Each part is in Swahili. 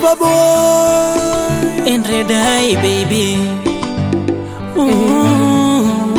Lover boy. and red eye baby Ooh.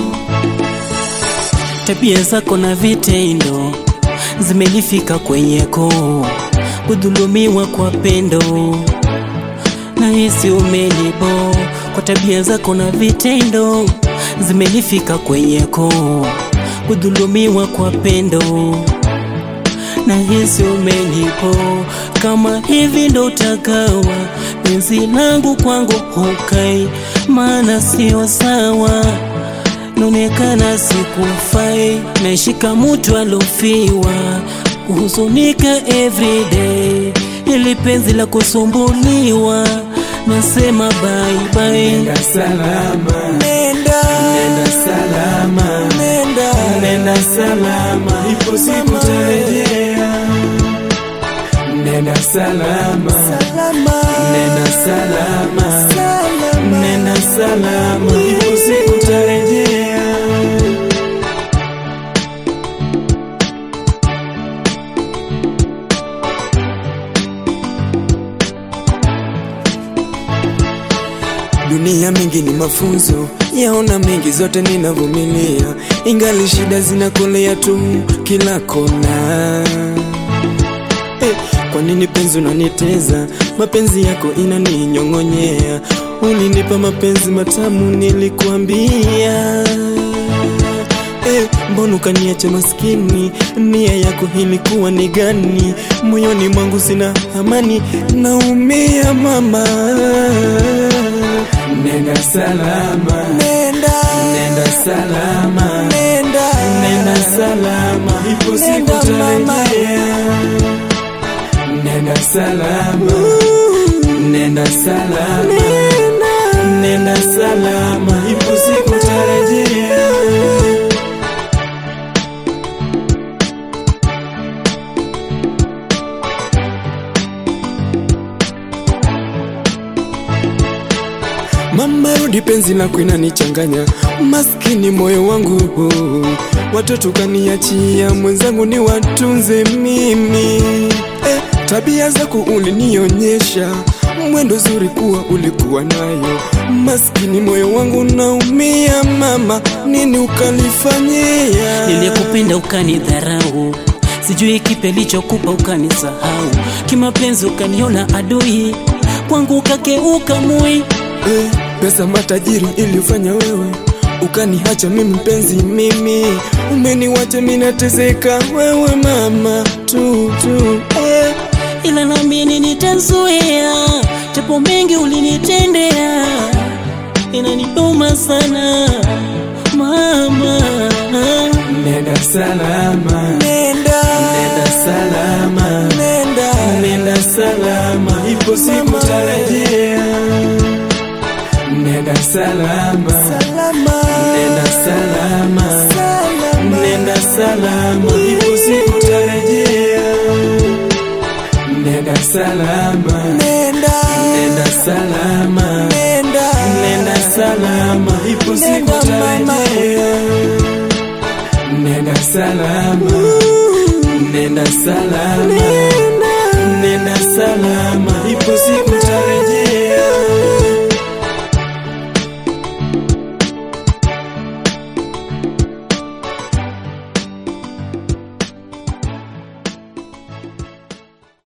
Tabia zako na vitendo zimenifika kwenye koo, kudhulumiwa kwa pendo na hisi umenibo kwa tabia zako na vitendo zimenifika kwenye koo, kudhulumiwa kwa pendo na hisi umenipo kama hivi ndo utakawa penzi langu kwangu hukai, maana sio sawa, naonekana sikufai, naishika mtu alofiwa, kuhuzunika everyday, ili penzi la kusumbuliwa, nasema bye bye. Nenda salama, Nenda. nenda salama, Nenda. nenda salama, ipo siku tarejea. Nenda salama, Salama. nenda salama, Salama. nenda salama, ipo siku tarejea. Dunia mengi ni mafunzo, yaona mengi zote ninavumilia, ingali shida zinakolea tu kila kona. Eh, kwa nini penzi unaniteza? Mapenzi yako inaninyong'onyea. Ulinipa mapenzi matamu, nilikuambia Eh, mbona ukaniacha maskini? Nia yako ilikuwa ni gani? Moyoni mwangu sina amani, naumia mama. Nenda salama, Nenda. nenda salama, Nenda. nenda salama, ipo siku Nenda, mama. tarejea. Nenda salama, nenda salama, nenda salama, ipo siku tarejea. Mama rudi, penzi lako inanichanganya, maskini moyo wangu, watoto kaniachia, mwenzangu ni watunze mimi. Eh, tabia zako ulinionyesha, mwendo zuri kuwa ulikuwa nayo, maskini moyo wangu naumia. Mama, nini ukalifanyia? Niliyekupenda ukanidharau, sijui kipi alichokupa ukanisahau, kimapenzi ukaniona adui, kwangu ukageuka mui. Eh, pesa matajiri ilifanya wewe ukaniacha mimi mpenzi, mimi umeniwacha mimi nateseka, wewe mama tu tu eh. ila nami nitazuia, japo mengi ulinitendea, inaniuma sana mama. Nenda salama, Nenda. nenda salama, Nenda. nenda salama, ipo siku tarejea. Nenda salama, Salama. nenda salama, Salama. nenda salama, ipo siku tarejea. Nenda salama, Nenda. nenda salama, Nenda. nenda salama, ipo siku Nenda, mama. tarejea. Nenda salama, nenda salama,